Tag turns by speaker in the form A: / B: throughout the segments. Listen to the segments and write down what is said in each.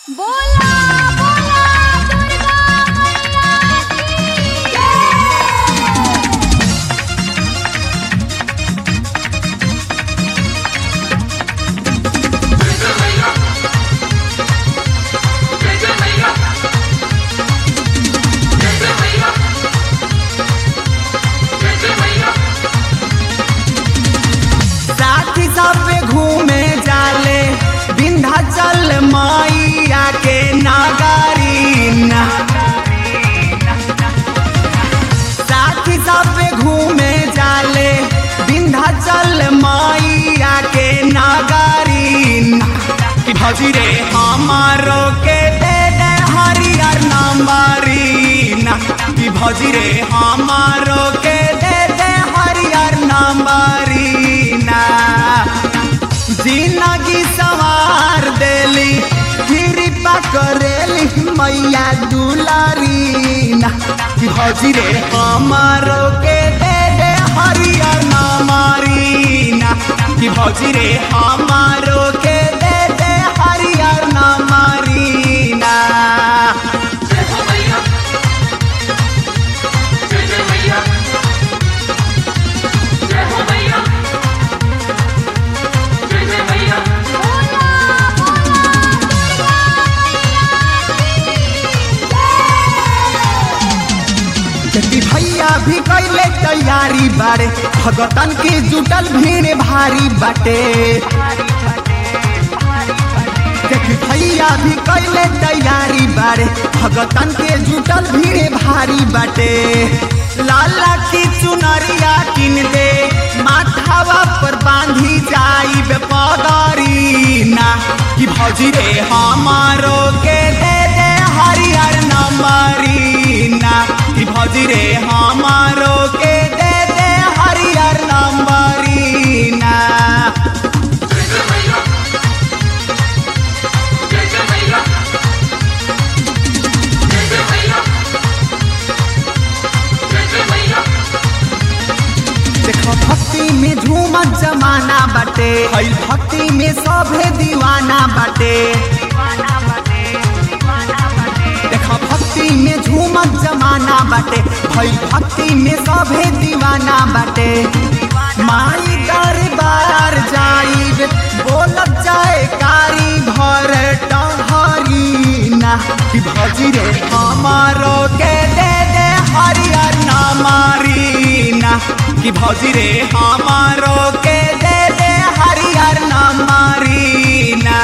A: बोला बोला दुर्गा मैया की जय
B: साथी सब घूमे जाले विंध्याचल मैया के नगरी ना साथी सब घूमे जाले विंध्याचल मैया के नगरी ना कि भौजी रे हमारो के दे दे हरियर नंबरी ना कि भौजी रे हमारो के दे दे हरियर नंबरी ना जिंदगी सवार देली कृपा करेली मैया दुलारी ना कि भौजी रे हमारो के दे दे हरियर नंबरी ना कि भौजी रे हमारो के दे दे हरियर नंबरी ना जति भैया भी कैले तैयारी बारे भगतन के जुटल भीड़ भारी बाटे देखी भैया भी कैले तैयारी बारे भगतन के जुटल भीड़ भारी बाटे लाला की चुनरिया किन दे माथावा पर बांधी जाई पगरी ना कि भौजी रे हमारो के दे दे हरियर नंबरी ना कि भौजी रे हमारो के दे दे हरियर नंबरी ना देखो भक्ति में झूमत जमाना बाटे हई भक्ति में सभे दीवाना बाटे देखो भक्ति में झूमत जमाना बाटे हई भक्ति में सभे दीवाना बाटे माई दरबार जाइब बोलत जाए कारी भर टहरी ना कि भौजी रे हमारो के दे दे हरियर नामारी ना कि भौजी रे हमारो के दे दे हरियर नामारी ना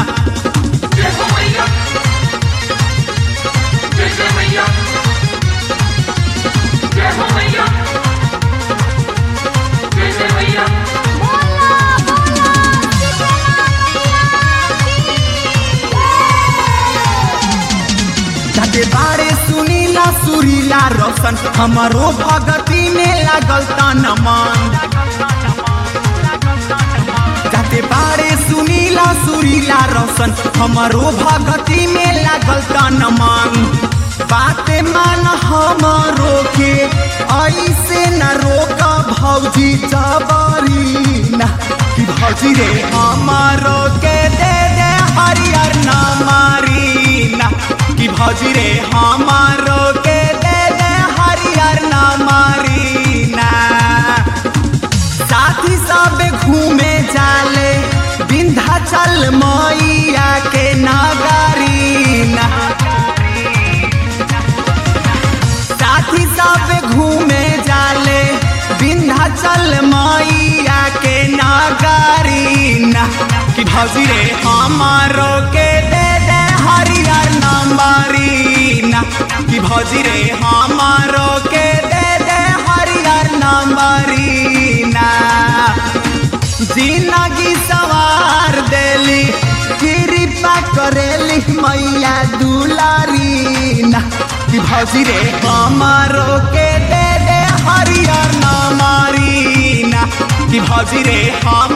A: बोला बोला दुर्गा
B: जाते बारे सुनीला सुरीला रोशन हमारो भगती में लागल तन मन जाते बारे सुनीला सुरीला रोशन हमारो भगती में लागल तन मन बाते मान हमारो के ऐसे न रोक भौजी जबरी ना कि भौजी रे हमारो के दे दे हरियर नामारी ना कि भौजी रे हमारो के दे दे हरियर नामारी ना साथी सब घूमे जाले विंध्याचल मैया के नगरी ना साथी सब घूमे जाले विंध्याचल मैया के नगरी ना कि भौजी रे हमारो के दे दे हरियर नंबरी ना कि भौजी रे हमारो के दे दे हरियर नंबरी ना जिंदगी सवार देली कृपा करेली मैया दुलारी ना कि भौजी रे हमारो के दे दे हरियर नामारी ना कि भौजी रे हम